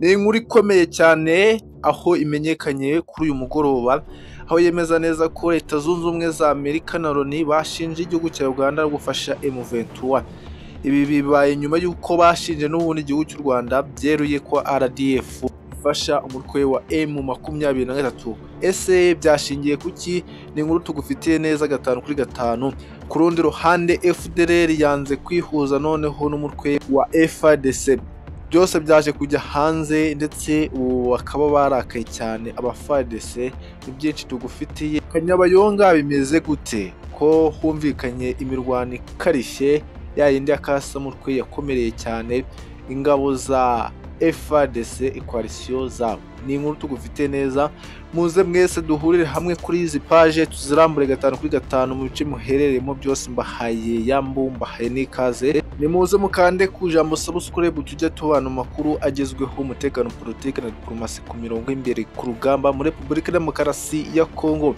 Ni inkuru ikomeye cyane aho imenyekanye kuri uyu mugoroba, aho yemeza neza ko Leta Zunze Ubumwe za Amerika na Loni bashinje igihugu cya Uganda gufasha M23. Ibi bibaye nyuma y'uko bashinje n'ubundi igihugu cy'u Rwanda byeruye ko RDF ifasha umutwe wa M23. Ese byashingiye ku ki? Ni inkuru tugufitiye neza gatanu kuri gatanu. Ku rundi ruhande FDLR yanze kwihuza noneho n'umutwe wa FARDC. Byose byaje kujya hanze ndetse ubu bakaba barakaye cyane abaFARDC, ni byinshi tugufitiye. Kanyabayonga bimeze gute? Ko humvikanye imirwano ikarishye ya yindi ya Kasamutwe yakomereye cyane ingabo za FARDC koalisiyo zabo. Ni inkuru tugufitiye neza, muze mwese duhurire hamwe kuri izi paje tuzirambure gatanu kuri gatanu mu bice muherereyemo byose mbahaye yambu mbahaye n'ikaze nimuze mukande ku ijambo subscribe tujye tubana amakuru agezweho umutekano politiki na diplomasi ku mirongo y'imbere ku rugamba muri repubulika demokarasi ya kongo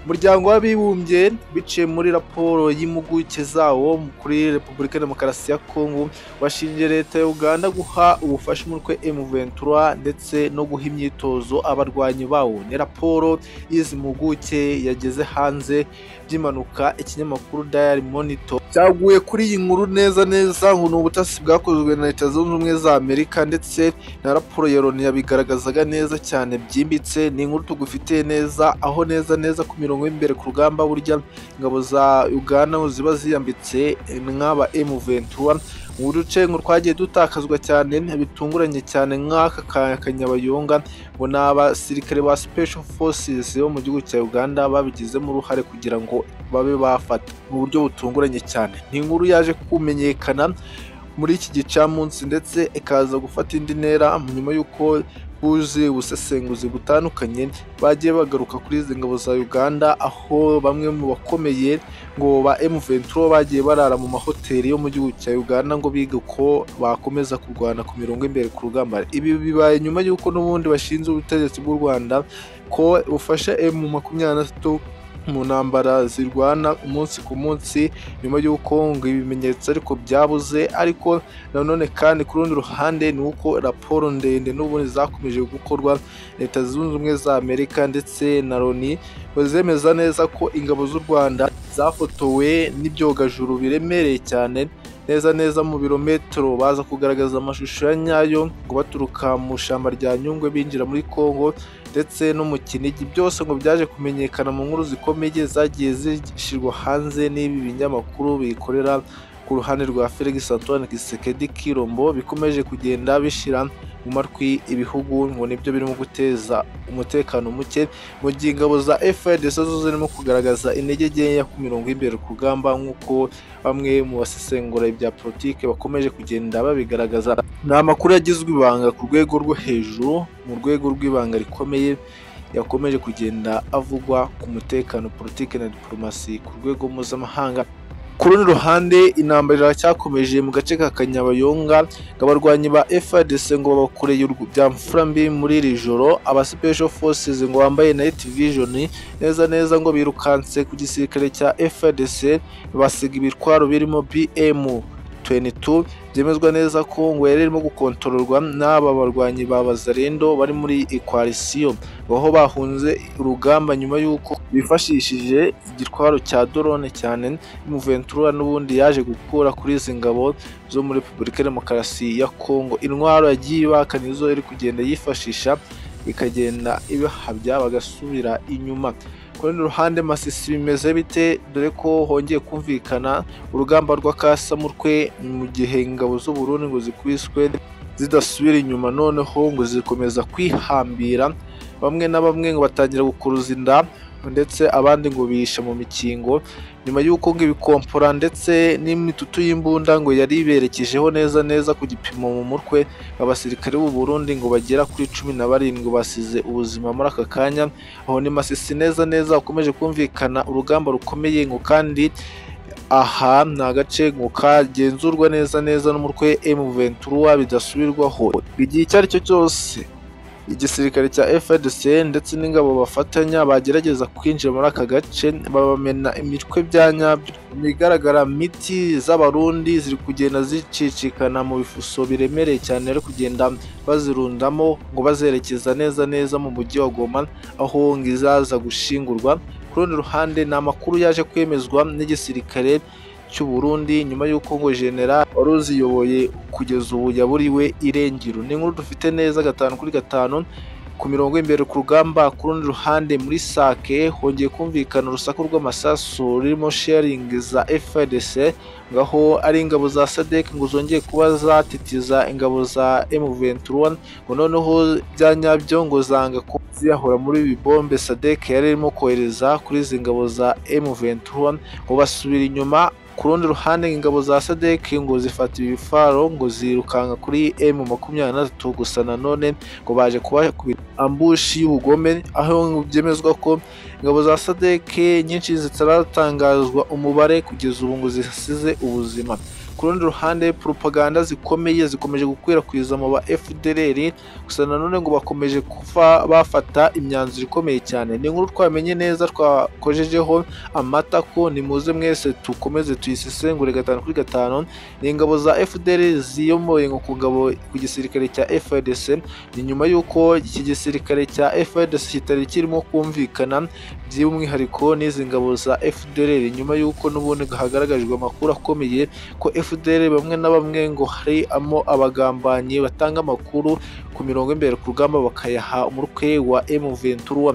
umuryango w'abibumbye biciye muri raporo y'impuguke zawo kuri repubulika demokarasi ya kongo washinje leta ya uganda guha ubufasha umutwe m23 ndetse no guha imyitozo abarwanyi bawo ni raporo y'izi mpuguke yageze hanze by'impanuka ikinyamakuru diary monitor cyaguye kuri iyi nkuru neza neza ngo ni ubutasi bwakozwe na leta zunze ubumwe za amerika ndetse na raporo ya loni yabigaragazaga neza cyane byimbitse ni inkuru tugufitiye neza aho neza neza ku mirongo y'imbere ku rugamba burya ingabo za uganda aho ziba ziyambitse nk'aba m23 mu duce ngo twagiye dutakazwa cyane bitunguranye cyane nk'aka ka kanyabayonga ngo ni abasirikare ba special forces bo mu gihugu cya uganda babigizemo uruhare kugira ngo babe bafata mu buryo butunguranye cyane ni inkuru yaje kumenyekana muri iki gicamunsi ndetse ikaza gufata indi ntera nyuma y'uko buje ubusesenguzi butandukanye bagiye bagaruka kuri izi ngabo za uganda aho bamwe mu bakomeye ngo ba m23 bagiye barara mu mahoteli yo mu gihugu cya uganda ngo bige uko bakomeza kurwana ku mirongo imbere ku rugamba ibi bibaye nyuma y'uko n'ubundi bashinzwe ubutegetsi bw'u rwanda ko bufasha m makumyabiri mu ntambara zirwana umunsi ku munsi nyuma y'uko ngo ibimenyetso ariko byabuze ariko nanone kandi ku rundi ruhande ni uko raporo ndende n'ubundi zakomeje gukorwa leta zunze ubumwe za amerika ndetse na loni bazemeza neza ko ingabo z'u rwanda zafotowe n'ibyogajuru biremereye cyane neza neza mu birometero baza kugaragaza amashusho ya nyayo ngo baturuka mu ishyamba rya nyungwe binjira muri congo ndetse no mu kinigi byose ngo byaje kumenyekana mu nkuru zikomeye zagiye zishyirwa hanze n'ibi binyamakuru bikorera ku ruhande rwa felix antoine gisekedi kirombo bikomeje kugenda bishyira mu matwi ibihugu ngo nibyo birimo guteza umutekano muke mu gihe ingabo za FARDC zo zirimo kugaragaza intege nkeya ku mirongo y'imbere ku rugamba nk'uko bamwe mu basesengura ibya politiki bakomeje kugenda babigaragaza ni amakuru yagizwe ibanga ku rwego rwo hejuru mu rwego rw'ibanga rikomeye yakomeje kugenda avugwa ku mutekano politiki na diplomasi ku rwego mpuzamahanga ku rundi ruhande intambara iracyakomeje mu gace ka kanyabayonga ngo abarwanyi ba FARDC ngo babakoreye byamfurambi muri iri joro aba special forces ngo bambaye night vision neza neza ngo birukanse ku gisirikare cya FARDC basiga ibitwaro birimo BM 22 byemezwa neza ko ngo yari irimo gukontororwa n'aba barwanyi ba Bazarendo bari muri Equalisiyo aho bahunze urugamba nyuma y'uko bifashishije igitwaro cya drone cyane Muventura n'ubundi yaje gukura kuri izi ngabo zo muri Repubulika Demokarasi ya Kongo intwaro yagiye ibakana nizo iri kugenda yifashisha ikagenda ibihabya bagasubira inyuma ku rundi ruhande masisi bimeze bite dore ko hongeye kumvikana urugamba rw'akasamutwe mu gihe ingabo z'uburundi ngo zikubiswe zidasubira inyuma noneho ngo zikomeza kwihambira bamwe na bamwe ngo batangira gukuruza inda ndetse abandi ngo bihishe mu mikingo nyuma y'uko ngo ibikompora ndetse n'imitutu y'imbunda ngo yari iberekejeho neza neza ku gipimo mu mutwe abasirikare b'u Burundi ngo bagera kuri cumi na barindwi basize ubuzima muri aka kanya aho ni masisi neza neza ukomeje kumvikana urugamba rukomeye ngo kandi aha ni agace ngo kagenzurwa neza neza n'umutwe M23 bidasubirwaho igihe icyo ari cyo cyose igisirikare cya FARDC ndetse n'ingabo bafatanya bagerageza kwinjira muri aka gace babamena imitwe bya nyabyo mu bigaragara miti z'abarundi ziri kugenda zicicikana mu bifuso biremereye cyane ari kugenda bazirundamo ngo bazerekeza neza neza mu mujyi wa Goma aho ngizaza gushingurwa ku rundi ruhande ni amakuru yaje kwemezwa n'igisirikare cy'u Burundi nyuma y'uko ngo general wari uziyoboye kugeza ubu yaburiwe irengero ni inkuru dufite neza gatanu kuri gatanu ku mirongo imbere ku rugamba ku rundi ruhande muri sake hongeye kumvikana urusaku rw'amasasu rurimo sharing za FARDC ngaho ari ingabo za SADC ngo zongeye kuba zatitiza ingabo za M23 ngo noneho bya nyabyo ngo zanga ko ziyahura muri ibi bombe SADC yari irimo kohereza kuri izi ngabo za M23 ngo basubira inyuma ku rundi ruhande ingabo za SADC ngo zifata ibifaro ngo zirukanka kuri M makumyabiri na gatatu gusa nanone ngo baje kubakubita ambushi y'ubugome aho byemezwa ko ingabo za SADC nyinshi zitaratangazwa umubare kugeza ubu ngo zisize ubuzima ku rundi ruhande propaganda zikomeye zikomeje gukwirakwiza mu ba FDLR gusa nanone ngo bakomeje kufa bafata imyanzuro ikomeye cyane ni inkuru twamenye neza twakojejeho amatako ni muze mwese tukomeze tuyisesengure gatanu kuri gatanu ni ingabo za FDL ziyomoye ngo ku ngabo ku gisirikare cya FARDC ni nyuma y'uko iki gisirikare cya FARDC kitari kirimo kumvikana by'umwihariko n'izi ngabo za FDL nyuma y'uko n'ubundi hagaragajwe amakuru akomeye ko FDL bamwe na bamwe ngo harimo abagambanyi batanga amakuru ku mirongo imbere ku rugamba bakayaha umutwe wa M23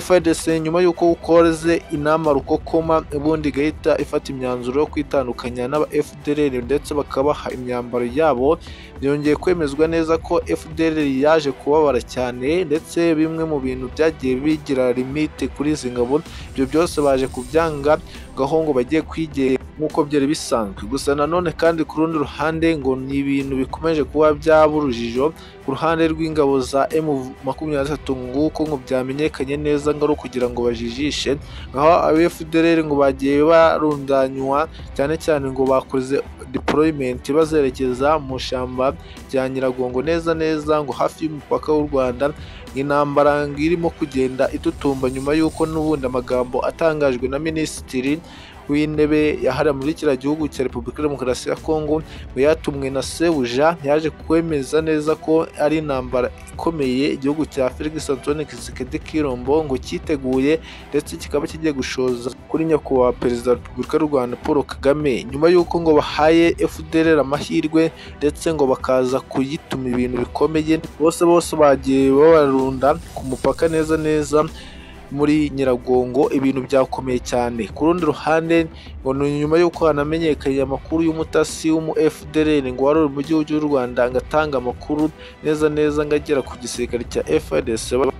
FARDC nyuma y'uko ukoze inama rukokoma ubundi igahita ifata imyanzuro yo kwitandukanya n'aba FDLR ndetse bakabaha imyambaro yabo byongeye kwemezwa neza ko FDLR yaje kubabara cyane ndetse bimwe mu bintu byagiye bigira limite kuri izi ngabo ibyo byose baje kubyanga ngaho ngo bagiye kwigera nk'uko byari bisanzwe gusa nanone kandi ku rundi ruhande ngo ni ibintu bikomeje kuba byaba urujijo ku ruhande rw'ingabo za emu makumyabiri na gatatu nguko ngo byamenyekanye neza ngo ari ukugira ngo bajijishe ngaho abefudere ngo bagiye barundanywa cyane cyane ngo bakoze deployment bazerekeza mu ishyamba rya Nyiragongo neza neza ngo hafi y'umupaka w'u Rwanda intambara irimo kugenda itutumba nyuma y'uko n'ubundi amagambo atangajwe na minisitiri w'intebe yahariwe muri kiriya gihugu cya repubulika ya demokarasi ya kongo yatumwe na sebuja yaje kwemeza neza ko ari intambara ikomeye igihugu cya felix antoine kisekedi kirombo ngo cyiteguye ndetse kikaba kigiye gushoza kuri nyakubahwa perezida wa repubulika y'u rwanda paul kagame nyuma y'uko ngo bahaye fdr amahirwe ndetse ngo bakaza kuyituma ibintu bikomeye bose bose bagiye babarunda ku mupaka neza neza muri nyiragongo ibintu byakomeye cyane ku rundi ruhande ngo ni nyuma y'uko hanamenyekanye amakuru y'umutasi w'umu FDLR ngo wari uri mu gihugu cy'u Rwanda ngo atange amakuru neza neza ngo agera ku gisirikare cya FARDC